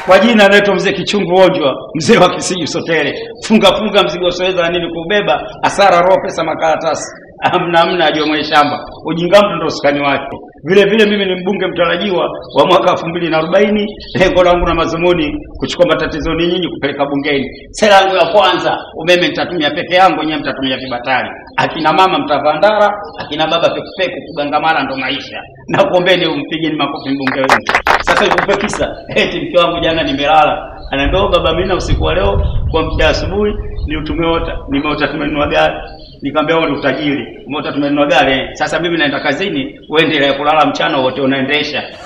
Kwa jina anaitwa mzee Kichungu Onjwa, mzee wa Kisiju Sotere. Funga funga mzigo usioweza na nini kubeba, hasara roho, pesa, makaratasi. Amna amna ajua mwenye shamba. Ujinga mtu ndo usukani wake. Vile vile mimi ni mbunge mtarajiwa wa mwaka elfu mbili na arobaini. Lengo langu na mazumuni kuchukua matatizo ni nyinyi kupeleka bungeni. Sera yangu ya kwanza, umeme nitatumia peke yangu, nyewe mtatumia vibatari. Akina mama mtavaa ndara, akina baba pekupeku, kugangamana ndo maisha. Na kuombeni umpigeni makofi mbunge wenu. Sasa ikupe kisa, eti mke wangu jana nimelala, anaambia "Oh, baba, mimi na usiku wa leo kwa mda asubuhi ni utumeota, nimeota tumenunua gari. Nikamwambia wewe ni utajiri, umeota tumenunua gari. eh. Sasa mimi naenda kazini, uende ile kulala mchana wote unaendesha.